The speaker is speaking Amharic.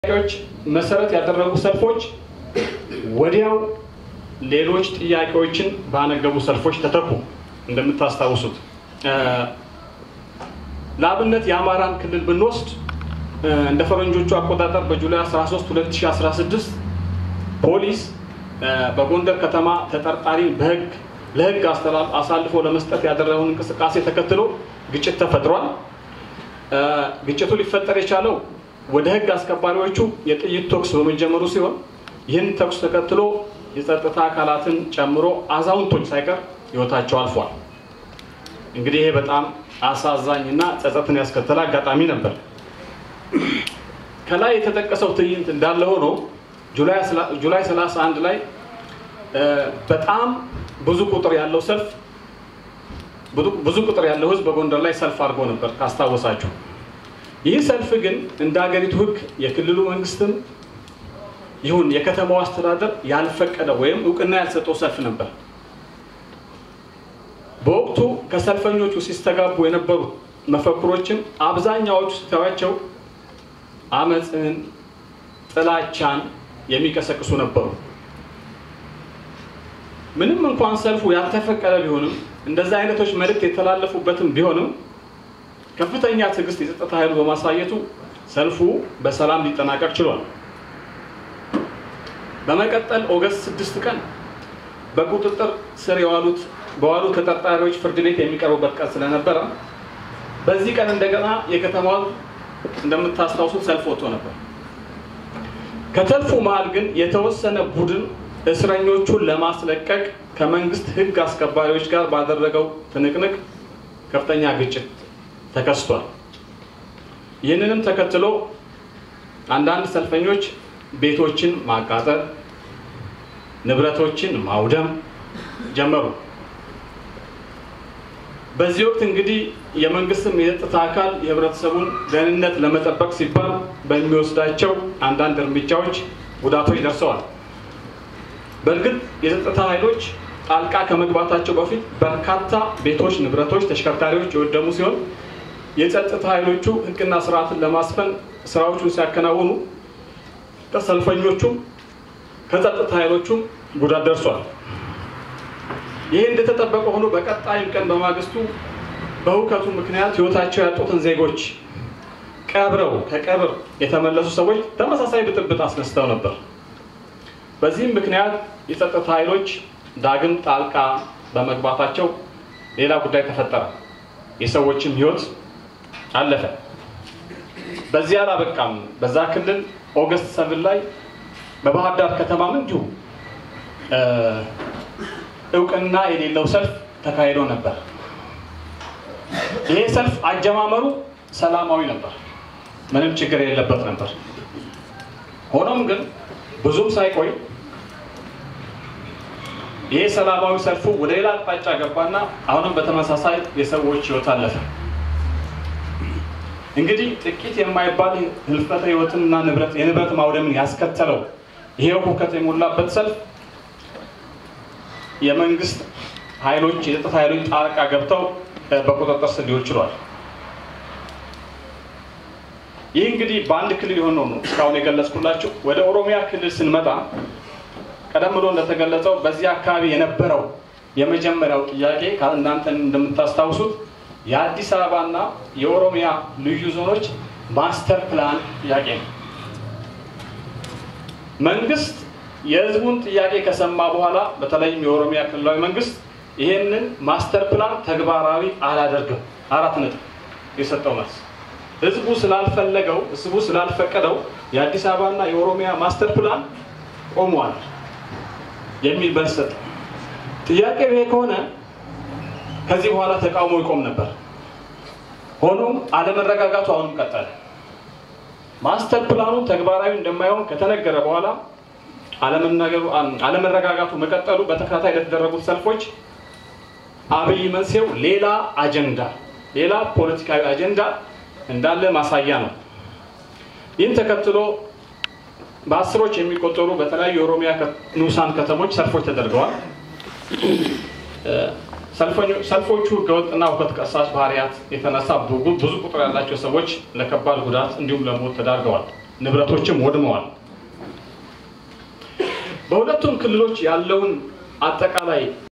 ጥያቄዎች መሰረት ያደረጉ ሰልፎች ወዲያው ሌሎች ጥያቄዎችን ባነገቡ ሰልፎች ተተኩ። እንደምታስታውሱት ለአብነት የአማራን ክልል ብንወስድ እንደ ፈረንጆቹ አቆጣጠር በጁላይ 13 2016 ፖሊስ በጎንደር ከተማ ተጠርጣሪን በህግ ለህግ አሳልፎ ለመስጠት ያደረገውን እንቅስቃሴ ተከትሎ ግጭት ተፈጥሯል። ግጭቱ ሊፈጠር የቻለው ወደ ህግ አስከባሪዎቹ የጥይት ተኩስ በመጀመሩ ሲሆን ይህን ተኩስ ተከትሎ የጸጥታ አካላትን ጨምሮ አዛውንቶች ሳይቀር ህይወታቸው አልፏል። እንግዲህ ይሄ በጣም አሳዛኝ እና ጸጸትን ያስከተለ አጋጣሚ ነበር። ከላይ የተጠቀሰው ትዕይንት እንዳለ ሆኖ ጁላይ 31 ላይ በጣም ብዙ ቁጥር ያለው ሰልፍ ብዙ ቁጥር ያለው ህዝብ በጎንደር ላይ ሰልፍ አድርጎ ነበር ካስታወሳችሁ። ይህ ሰልፍ ግን እንደ ሀገሪቱ ህግ የክልሉ መንግስትም ይሁን የከተማው አስተዳደር ያልፈቀደ ወይም እውቅና ያልሰጠው ሰልፍ ነበር። በወቅቱ ከሰልፈኞቹ ሲስተጋቡ የነበሩ መፈክሮችም አብዛኛዎቹ ስታዩዋቸው አመፅን፣ ጥላቻን የሚቀሰቅሱ ነበሩ። ምንም እንኳን ሰልፉ ያልተፈቀደ ቢሆንም እንደዚህ አይነቶች መልእክት የተላለፉበትም ቢሆንም ከፍተኛ ትዕግስት የጸጥታ ኃይሉ በማሳየቱ ሰልፉ በሰላም ሊጠናቀቅ ችሏል። በመቀጠል ኦገስት ስድስት ቀን በቁጥጥር ስር የዋሉት በዋሉ ተጠርጣሪዎች ፍርድ ቤት የሚቀርቡበት ቀን ስለነበረ በዚህ ቀን እንደገና የከተማው እንደምታስታውሱት ሰልፍ ወጥቶ ነበር። ከተልፉ መሀል ግን የተወሰነ ቡድን እስረኞቹን ለማስለቀቅ ከመንግስት ህግ አስከባሪዎች ጋር ባደረገው ትንቅንቅ ከፍተኛ ግጭት ተከስቷል። ይህንንም ተከትሎ አንዳንድ ሰልፈኞች ቤቶችን ማቃጠል፣ ንብረቶችን ማውደም ጀመሩ። በዚህ ወቅት እንግዲህ የመንግስትም የጸጥታ አካል የህብረተሰቡን ደህንነት ለመጠበቅ ሲባል በሚወስዳቸው አንዳንድ እርምጃዎች ጉዳቶች ደርሰዋል። በእርግጥ የጸጥታ ኃይሎች ጣልቃ ከመግባታቸው በፊት በርካታ ቤቶች፣ ንብረቶች፣ ተሽከርካሪዎች የወደሙ ሲሆን የጸጥታ ኃይሎቹ ህግና ስርዓትን ለማስፈን ስራዎቹን ሲያከናውኑ ከሰልፈኞቹም ከጸጥታ ኃይሎቹም ጉዳት ደርሷል። ይህ እንደተጠበቀ ሆኖ በቀጣይም ቀን በማግስቱ በሁከቱ ምክንያት ህይወታቸው ያጡትን ዜጎች ቀብረው ከቀብር የተመለሱ ሰዎች ተመሳሳይ ብጥብጥ አስነስተው ነበር። በዚህም ምክንያት የጸጥታ ኃይሎች ዳግም ጣልቃ በመግባታቸው ሌላ ጉዳይ ተፈጠረ። የሰዎችም ህይወት አለፈ። በዚህ አላበቃም። በዛ ክልል ኦገስት ሰብን ላይ በባህር ዳር ከተማም እንዲሁ እውቅና የሌለው ሰልፍ ተካሂዶ ነበር። ይሄ ሰልፍ አጀማመሩ ሰላማዊ ነበር፣ ምንም ችግር የሌለበት ነበር። ሆኖም ግን ብዙም ሳይቆይ ይሄ ሰላማዊ ሰልፉ ወደ ሌላ አቅጣጫ ገባና አሁንም በተመሳሳይ የሰዎች ህይወት አለፈ። እንግዲህ ጥቂት የማይባል ህልፈተ ህይወትንና ንብረት የንብረት ማውደምን ያስከተለው ይሄው ሁከት የሞላበት ሰልፍ የመንግስት ኃይሎች የጸጥታ ኃይሎች ጣልቃ ገብተው በቁጥጥር ስር ሊውል ችሏል። ይህ እንግዲህ በአንድ ክልል የሆነው ነው እስካሁን የገለጽኩላችሁ። ወደ ኦሮሚያ ክልል ስንመጣ ቀደም ብሎ እንደተገለጸው በዚህ አካባቢ የነበረው የመጀመሪያው ጥያቄ እናንተ እንደምታስታውሱት የአዲስ አበባና የኦሮሚያ ልዩ ዞኖች ማስተር ፕላን ጥያቄ ነው። መንግስት የህዝቡን ጥያቄ ከሰማ በኋላ በተለይም የኦሮሚያ ክልላዊ መንግስት ይህንን ማስተር ፕላን ተግባራዊ አላደርግም አራት ነጥብ የሰጠው መልስ ህዝቡ ስላልፈለገው ህዝቡ ስላልፈቀደው የአዲስ አበባና የኦሮሚያ ማስተር ፕላን ቆሟል የሚል መልስ ሰጠ። ጥያቄው ይሄ ከሆነ ከዚህ በኋላ ተቃውሞ ይቆም ነበር። ሆኖም አለመረጋጋቱ አሁንም ቀጠለ። ማስተር ፕላኑ ተግባራዊ እንደማይሆን ከተነገረ በኋላ አለመረጋጋቱ መቀጠሉ በተከታታይ ለተደረጉት ሰልፎች አብይ መንስኤው ሌላ አጀንዳ፣ ሌላ ፖለቲካዊ አጀንዳ እንዳለ ማሳያ ነው። ይህን ተከትሎ በአስሮች የሚቆጠሩ በተለያዩ የኦሮሚያ ንዑሳን ከተሞች ሰልፎች ተደርገዋል። ሰልፎቹ ህገወጥና ሁከት ቀሳሽ ባህሪያት የተነሳ ብዙ ቁጥር ያላቸው ሰዎች ለከባድ ጉዳት እንዲሁም ለሞት ተዳርገዋል። ንብረቶችም ወድመዋል። በሁለቱም ክልሎች ያለውን አጠቃላይ